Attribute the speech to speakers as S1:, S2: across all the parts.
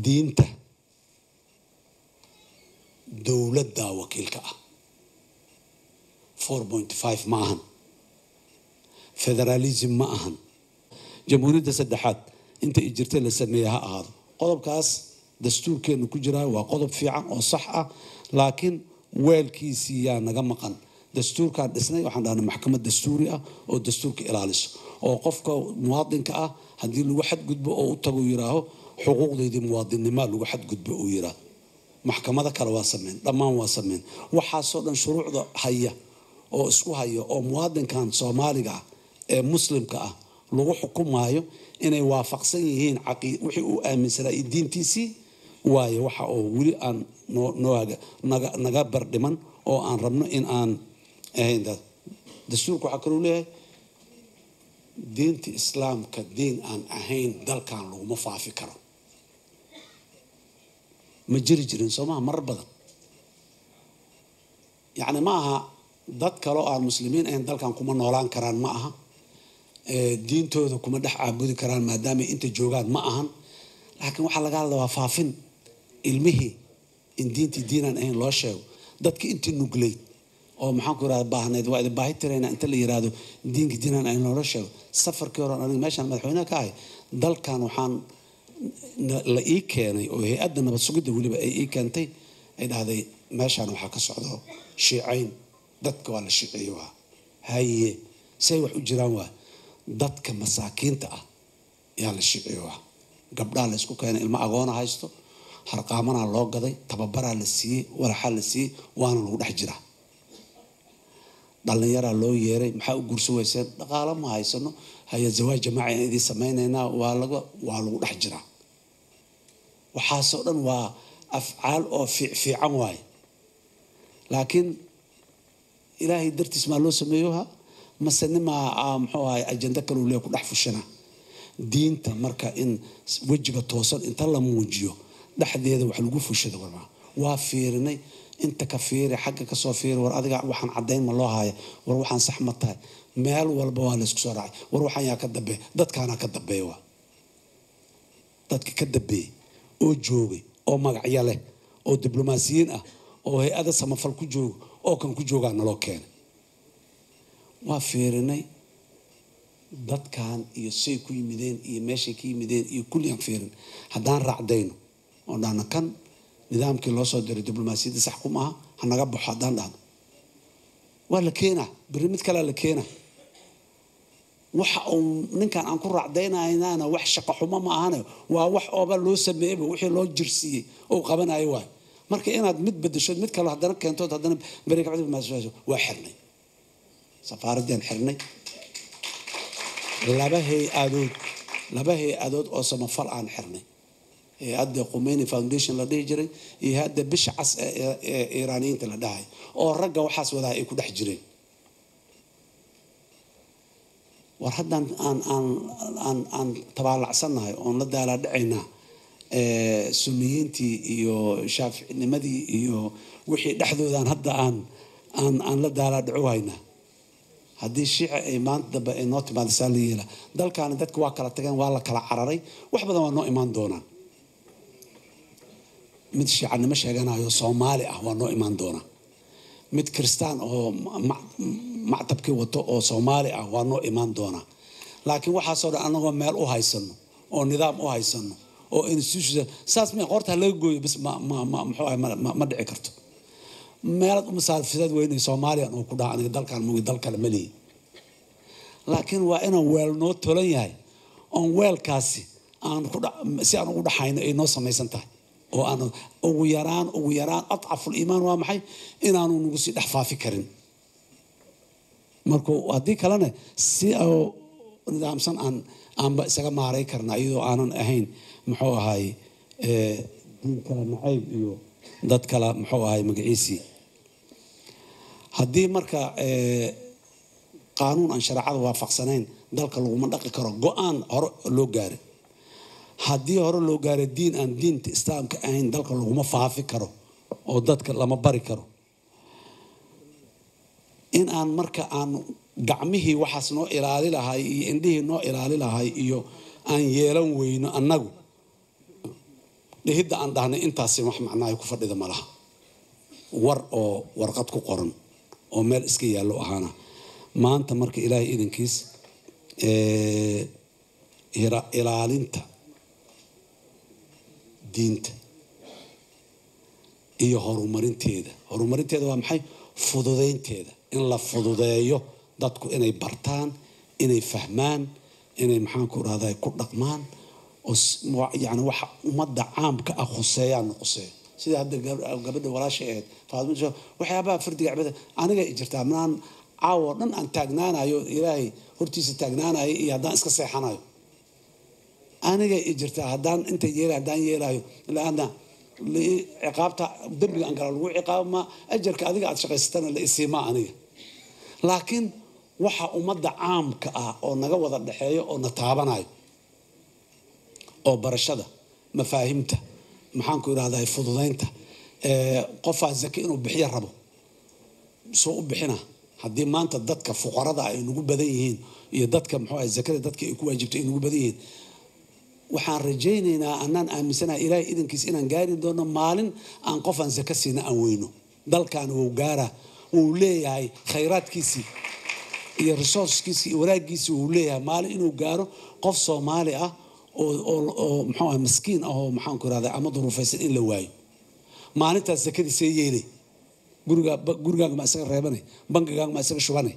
S1: diinta dowladdaa wakiilka ah four point five ma ahan federalism ma ahan jamhuuriyadda saddexaad inta i jirta la sameeya ha ahaado qodobkaas dastuurkeenu ku jiraa waa qodob fiican oo sax ah laakiin weelkiisii yaa naga maqan dastuurkaan dhisnay waxaan dhahnay maxkamad dastuuri ah oo dastuurka ilaaliso oo qofka muwaadinka ah haddii lagu xadgudbo oo u tago yiraaho xuquuqdeydii muwaadinnimaa lagu xadgudbo uu yiraaho maxkamado kale waa sameyn dhammaan waa sameyn waxaasoo dhan shuruucda haya oo isku haya oo muwaadinkan soomaaliga ah ee muslimka ah lagu xukumaayo inay waafaqsan yihiin wixii uu aaminsanaa iyo diintiisii waayo waxa oo weli aan naga bardhiman oo aan rabno in aan ahayn dastuurka waxaa kaloo leeyahay diinta islaamka diin aan ahayn dalkan laguma faafi karo ma jiri jirin soomaha marar badan yacni ma aha dad kaloo aan muslimiin ahayn dalkan kuma noolaan karaan ma aha diintooda kuma dhex caabudi karaan maadaamay inta joogaan ma ahan laakiin waxaa laga hadla waa faafin ilmihii in diintii diinaan ahayn loo sheego dadki intii nugleyd oo maxaan ku irahda baahnayd waa idin baahi tirayna inta la yiraahdo diinka diinaan ahayn loola sheego safarkii hore aniga meeshaan madaxweynaha ka ahay dalkan waxaan la ii keenay oo hay-adda nabad sugidda weliba ay ii keentay ay dhahday meeshaan waxaa ka socdo shiicayn dadka waa la shiiceeye waa haye say wax u jiraan waa dadka masaakiinta ah yaa la shiiciye waa gabdhaa la isku keenay ilmo agoona haysto harqaamanaa loo gaday tababaraa la siiyey walaxaa la siiyey waana lagu dhex jiraa dhalinyaraa loo yeeray maxaa u gurso weyseen dhaqaalo ma haysano haya zawaaj jamaaci aan idiin samaynaynaa waa laga waa lagu dhex jiraa waxaasoo dhan waa afcaal oo fiican waaye laakiin ilaahay dartiis maa loo sameeyoha mase nimaa muxuu ahay ajando kaleu lee ku dhex fushana diinta marka in wejiga toosan inta la muujiyo dhexdeeda wax lagu fushada warmaa waa fiirinay inta ka fiiri xagga kasoo fiiri war adiga waxaan cadayn ma loo haya war waxaan sax ma tahay meel walba waa laysku soo raacay war waxaan yaa ka dambeeya dadkaanaa ka dambeeya waa dadka ka dambeeyey oo joogay oo magacyo leh oo diblomaasiyiin ah oo hay-ada samafal ku jooga oo kan ku joogaa naloo keenay waa fiirinay dadkan iyo say ku yimideen iyo meeshay ka yimideen iyo kulligaan fiirin haddaan raacdayno oo dhahno kan nidaamkii loo soo diray diblomaasiyadda sax kuma aha hanaga baxo haddaan dhahno waa la keenaa berri mid kalea la keenaa waxa uu ninkan aan ku raacdaynaynaana wax shaqo xumo ma ahane waa wax ooba loo sameeyeyba wixii loo jirsiiyey oo qabanayo waayo marka inaad mid bedeshood mid kale haddana keentood haddana beri kabcdi waa xirnay safaaraddaan xirnay laba hay-adood laba hay-adood oo samafal aan xirnay hay-adda qumeyni foundation la dhihi jiray iyo hay-adda bisha cas ee iiraaniyiinta la dhahay oo ragga waxaas wadaha ay ku dhex jireen war haddaan aan aan aan aan tabaalacsannahay oon la daalaa dhacaynaa suniyiintii iyo shaaficinimadii iyo wixii dhexdoodaan hadda aan aan aan la daalaa dhaco haynaa haddii shiici ay maanta dambe ay noo timaado saa la yeela dalkaani dadka waa kala tageen waa la kala cararay wax badan waa noo imaan doonaan mid shiicanimo sheeganayo soomaali ah waa noo imaan doonaa mid kiristaan oo mactabkii wato oo soomaali ah waa noo imaan doonaa laakiin waxaasoo dhan anagoo meel u haysano oo nidaam u haysano oo institution saas mi qorta laga gooyo bis ma ma ma muxuu ahay ma dhici karto meelaad u masaafisaad weynay soomaaliyan oo ku dhaha aniga dalkan mugi dal kale ma lihi laakiin waa inaan weel noo tolan yahay oon weelkaasi aan ku si aan ugu dhaxayno ay noo samaysan tahay oo aan ugu yaraan ugu yaraan adcaful iimaan waa maxay inaanu nagu sii dhex faafi karin marka haddii kalena si nidaamsan aan aanba isaga maaray karna iyadoo aanan ahayn muxuu ahay diin kale nacayb iyo dad kale muxuu ahay magaciisii haddii marka qaanuun aan shareecada waafaqsanayn dalka laguma dhaqi karo go-aan hore loo gaaray haddii hore loo gaaray diin aan diinta islaamka ahayn dalka laguma faafi karo oo dadka lama bari karo in aan marka aan gacmihii waxaas noo ilaali lahay iyo indhihii noo ilaali lahay iyo aan yeelan weyno annagu dhehidda aan dhahnay intaasi wax macnaayo ku fadhida ma laha war oo warqad ku qoran oo meel iska yaallo ahaana maanta marka ilaahay idankiis ilaalinta diinta iyo horumarinteeda horumarinteeda waa maxay fududeynteeda in la fududeeyo dadku inay bartaan inay fahmaan inay maxaanku rahda ku dhaqmaan oo yani waxa ummadda caamka ah khuseeyaana khuseeyo sida hadda gabadha walaashay ahayd faadimo waxyaabaha fardiga cibada aniga jirtaa manaan caawo dhan aan taagnaanayo ilaahay hortiisa taagnaanayo iyo haddaan iska seexanayo aniga i jirtaa haddaan inta yeela haddaan yeelayo laana ciqaabta dembiga aan gala lagu ciqaabma ajarka adiga aad shaqaysatana la isiimaa aniga laakiin waxa ummadda caamka ah oo naga wada dhexeeyo oo na taabanayo oo barashada mafaahimta maxaanku irahdaa fududeynta qofaa zake inuu bixiyo rabo soo u bixina haddii maanta dadka fuqarada ay nagu badan yihiin iyo dadka muxuu ahay zakada dadka ay ku waajibtay ay nagu badan yihiin waxaan rajaynaynaa anaan aaminsanaha ilaahay idankiis inaan gaari doono maalin aan qof aan zaka siina aan weyno dalkan wuu gaara wuu leeyahay khayraadkiisii iyo resourcekiisii iyo wanaagiisii wuu leeyahay maalin inuu gaaro qof soomaali ah oo muxuu ah maskiin ah oo maxaanku irahda ama duruufaysan in la waayo maalintaas zakadii see yeelay guriga gurigaaga ma isaga reebanay bangigaaga ma isaga shubanay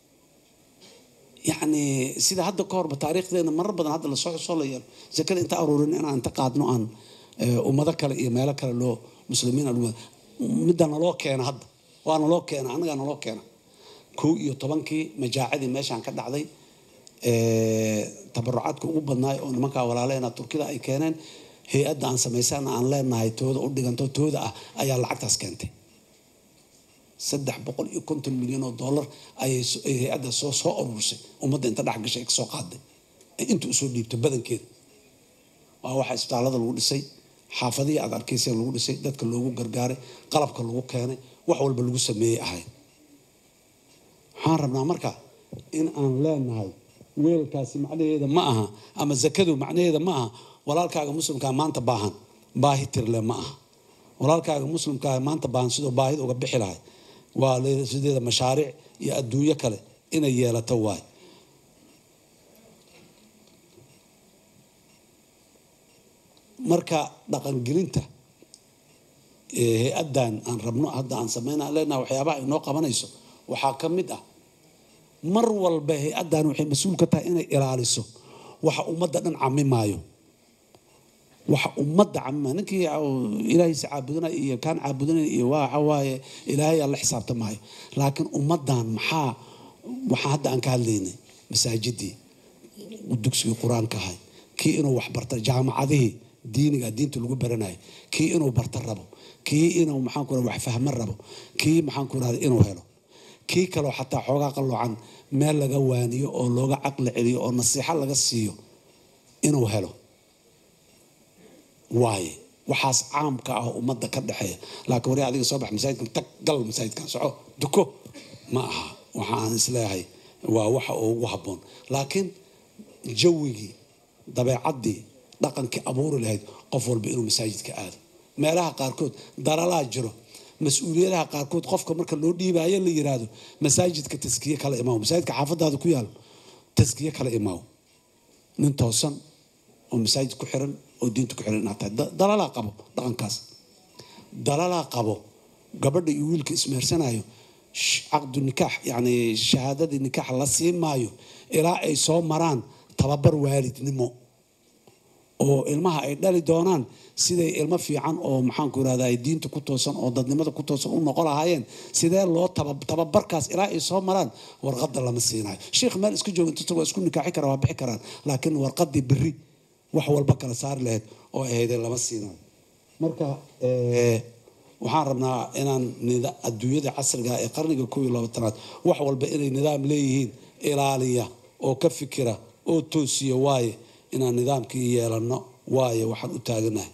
S1: yacni sida hadda ka horba taariikhdeena marar badan hadda lasoo soo la yeelo zakada inta aruurin inaan inta qaadno aan ummado kale iyo meelo kale loo muslimiin midda naloo keena hadda waa naloo keena annagaa naloo keena kow iyo tobankii majaacadii meeshaan ka dhacday tabarucaadka ugu badnaay oo nimankaa walaaleena turkida ay keeneen hay-adda aan samaysana aan leenahay tooda u dhiganto tooda ah ayaa lacagtaas keentay saddex boqol iyo konton milyan oo dollar ayay hay-adda soo soo aruursay ummadda inta dhex gashay kasoo qaaday inta usoo dhiibto badankeeda waa waxa isbitaallada lagu dhisay xaafadihii aad arkayseen lagu dhisay dadka loogu gargaaray qalabka lagu keenay wax walba lagu sameeyey ahayd waxaan rabnaa marka in aan leenahay weelkaasi macnaheeda ma aha ama zakadu macnaheeda ma aha walaalkaaga muslimkaa maanta baahan baahi tirle ma aha walaalkaaga muslimkaa maanta baahan sidoo baahida uga bixi lahay waa sideeda mashaariic iyo adduunyo kale inay yeelato waay marka dhaqangelinta hay-addan aan rabno hadda aan sameyna leenaha waxyaabaha inoo qabanayso waxaa ka mid ah mar walba hay-addan waxay mas-uul ka tahay inay ilaaliso waxa ummadda dhan camimaayo waxa ummadda camimaayo ninkii ilaahiisa caabudinaya iyo kaan caabudinaya iyo waxa waaye ilaahay aan la xisaabtamaayo laakiin ummaddan maxaa waxaa hadda aan ka hadlaynay masaajidii dugsigii qur-aanka ahay kii inuu wax barta jaamacadihii diiniga diinta lagu baranayo kii inuu barta rabo kii inuu maxaanku wax fahmo rabo kii maxaanku rahda inuu helo kii kaleo xataa xoogaa qalloocan meel laga waaniyo oo looga caqli celiyo oo nasiixo laga siiyo inuu helo waaye waxaas caamka ah ummadda ka dhexeeya laakiin wari adiga soo bax masaajidkan tag gal masaajidkan soco duko ma aha waxa aan isleeyahay waa waxa ugu habboon laakiin jawigii dabeecaddii dhaqankii abuuri lahayd qof walba inuu masaajidka aado meelaha qaarkood daralaa jiro mas-uuliyadaha qaarkood qofka marka loo dhiibaayo la yiraahdo masaajidka taskiye kala imaaw masaajidka xaafadaada ku yaal taskiye kala imaaw nin toosan oo masaajid ku xiran oo diinta ku xiran inaad tahay dalalaa qabo dhaqankaas dalalaa qabo gabadha iyo wiilka ismeersanayo caqdu nikaax yacni shahaadadii nikaax la sii maayo ilaa ay soo maraan tababar waalidnimo oo ilmaha ay dhali doonaan siday ilmo fiican oo maxaanku irahda ay diinta ku toosan oo dadnimada ku toosan u noqon lahaayeen sidee loo tababarkaas ilaa ay soo maraan warqadda lama siinayo sheikh meel iska jooga inta waa isku nikaaxi kara waa bixi karaan laakiin warqadii beri wax walba kala saari lahayd oo ahayde lama siinayo marka waxaan rabnaa inaan adduunyada casriga ee qarniga koob iyo labaatanaad wax walba inay nidaam leeyihiin ilaaliya oo ka fikira oo toosiya waaye inaan nidaamkii yeelano waayo waxaan u taaganahay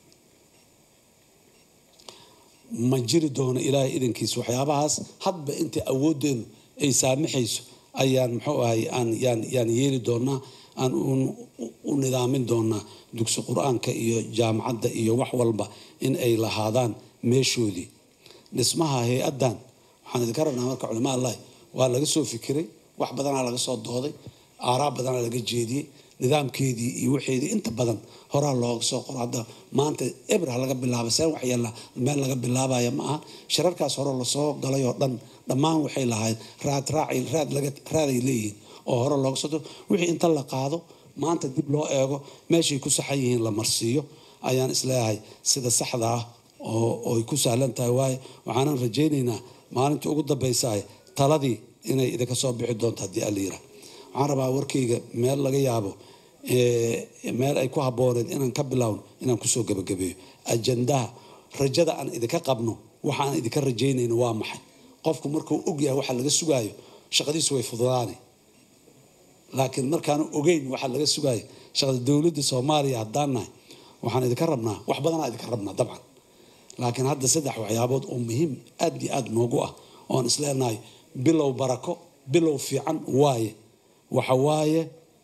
S1: ma jiri doono ilaahay idankiisa waxyaabahaas hadba inta awooddeenu ay saamaxayso ayaan muxuu ahay aan yaan yaan yeeli doonaa aan u nidaamin doonaa dugsi qur-aanka iyo jaamacadda iyo wax walba in ay lahaadaan meeshoodii dhismaha hay-addan waxaan idinka rabnaa marka culimaa allahi waa laga soo fikiray wax badanaa laga soo dooday aaraa badanaa laga jeediyey nidaamkeedii iyo waxeedii inta badan horaa looga soo qoro hadda maanta ebra laga bilaabay seen waxyeella meel laga bilaabaya ma aha shirarkaas hore lasoo galay oo dhan dhammaan waxay lahayd raad raaci raad laga raaday leeyihiin oo hore looga soo wixii inta la qaado maanta dib loo eego meeshay ku saxan yihiin la marsiiyo ayaan isleeyahay sida saxda ah oo ay ku sahlan tahay waaye waxaanan rajaynaynaa maalinta ugu dambaysaay taladii inay idinka soo bixi doonto haddii allayira waxaan rabaa warkayga meel laga yaabo meel ay ku habbooneed inaan ka bilowno inaan kusoo gebagabeeyo ajandaha rajada aan idinka qabno waxa aan idinka rajaynayno waa maxay qofku markuu ogyahay waxa laga sugaayo shaqadiisu way fududaani laakiin markaanu ogeyn waxa laga sugaayo shaqada dowladda soomaaliya haddaan nahay waxaan idinka rabnaa wax badanaa idinka rabnaa dabcan laakiin hadda saddex waxyaabood oo muhiim aad iyo aad noogu ah oon isleenahay bilow barako bilow fiican waaye waxa waaye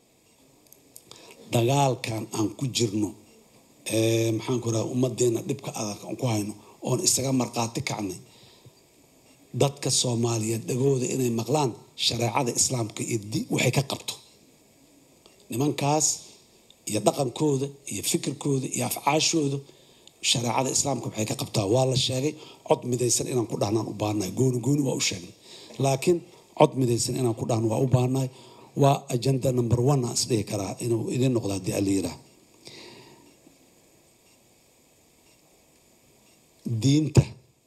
S1: dagaalkan aan ku jirno maxaan ku raha ummadeenna dhibka adag aan ku hayno oon isaga markhaati kacnay dadka soomaaliyeed dhagooda inay maqlaan shareecada islaamka iyo waxay ka qabto nimankaas iyo dhaqankooda iyo fikirkooda iyo afcaashooda shareecada islaamka waxay ka qabtaa waa la sheegay cod midaysan inaan ku dhahnaan u baahnahay gooni gooni waa u sheegnay laakiin cod midaysan inaan ku dhahno waa u baahnahay waa agenda number one aan isdhihi karaa inuu idin noqdo haddii alla yiraah diinta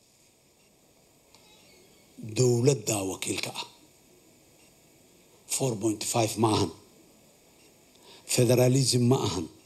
S1: dowladdaa wakiilka ah four point five ma ahan federalism ma ahan